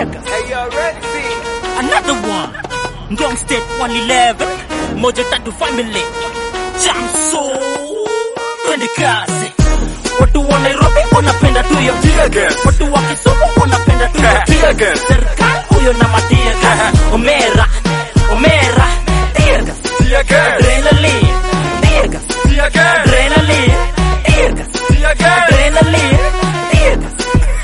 tear gas. Hey, you already see? Another one. Ngong State 111. Moja Tatu Family. Jam so. Twende kazi. Watu wa Nairobi wanapenda tu hiyo Tear gas. Watu wa Kisumu wanapenda tu hiyo Tear gas. Serikali huyo na matia gas. Omera. Omera. Tear gas. Tear gas. Adrenaline. Tear gas. Tear gas. Adrenaline. Tear gas. Tear gas. Adrenaline. Tear gas.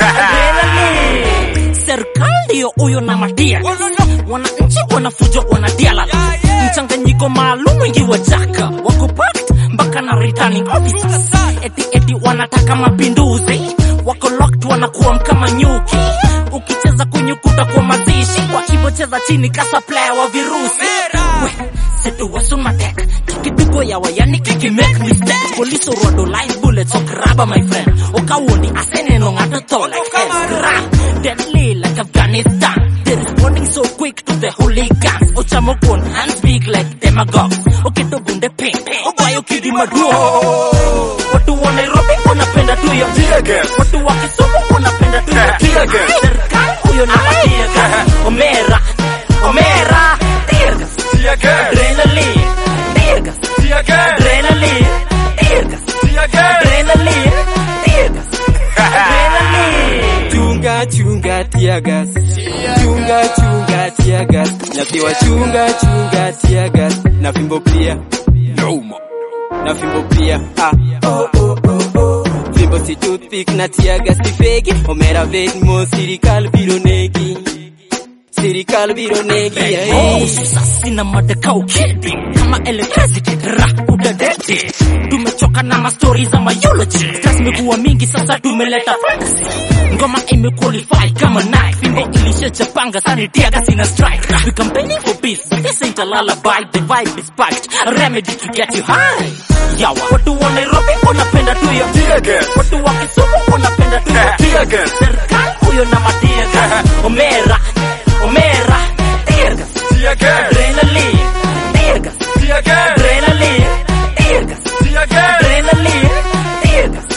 Adrenaline. Serikali ndio huyo na matia gas. Wananchi wanafujo wanadiala mchanganyiko maalum wengi wa jaka wako packed mpaka na returning officers eti eti wanataka mapinduzi wako locked wanakuwa kama nyuki ukicheza kunyukuta kwa mazishi wakivocheza chini kasa player wa virusi we setu wasumatek kikipigo ya wayani kiki make mistake police rodo live bullets okraba my friend okawuondi aseneno ng'ato tho like Ezra deadly like Afghanistan they responding so quick to the hooligans ochamo kuon hands big like demagogues oketo bunde ping obayo kidi maduong' watu wa Nairobi wanapenda tu hiyo Tear gas. watu wa Kisumu wanapenda tu hiyo Tear gas. serikali huyo na matia gas omera omera tear gas Tear gas. adrenaline tear gas Tear gas. adrenaline tear gas Tear gas. adrenaline tear gas adrenaline chunga chunga tiagas chunga chunga tiagas napewa chunga chunga tiagas na fimbo pia Noma. na fimbo pia ah. oh, oh, oh, oh. fimbo si toothpick na tiagas si fegi omera vedmo sirikal biro negi sirikal biro negi Oh, ay. sasi na madaka ukidi kama electricity ra udadeti tumechoka na mastori za mayology stress imekuwa mingi sasa tumeleta fantasy ngoma imequalify kama knife fimbo ilishachapanga sani tiaga sina strike we campaigning for peace but this ain't a lullaby the vibe is packed a remedy to get you high yawa watu wa Nairobi wanapenda tu hiyo Tear gas. watu wa Kisumu wanapenda tu hiyo Tear gas. serikali huyo na matia gas omera omera tear gas Tear gas. adrenaline tear gas Tear gas. adrenaline tear gas Tear gas. adrenaline tear gas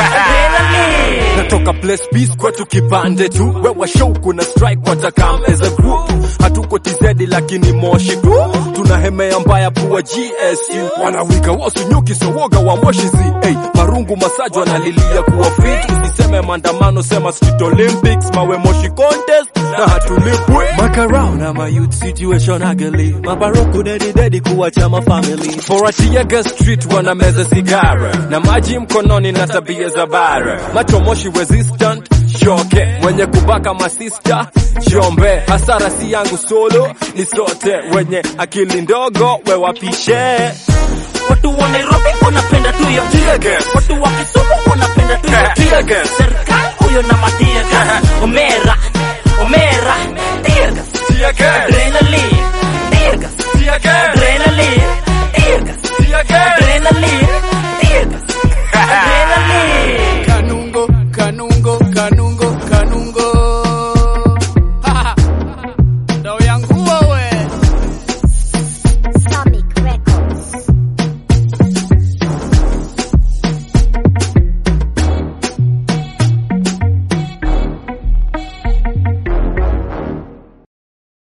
adrenaline natoka place peace kwetu kipande tu wewa show kuna strike watakam as a group hatuko tizedi lakini moshi tu tunahemea mbaya pua gsu wanawika wasunyuki sowoga wa moshizi hey, marungu masaji wanalilia kuwa fit usiseme maandamano sema street olympics mawe moshi contest na hatulipwi makarao na mayouth situation ugly mabaroku dedi dedi kuwacha mafamily foratiaga street wana meza sigara na maji mkononi na tabia za bara macho moshi resistant shoke mwenye kubaka masista shombe hasara si yangu solo ni sote wenye akili ndogo wewapishe watu wa Nairobi wanapenda tu hiyo Tear gas. watu wa Kisumu wanapenda tu hiyo Tear gas. serikali huyo na matia gas omera omera tear gas Tear gas. adrenaline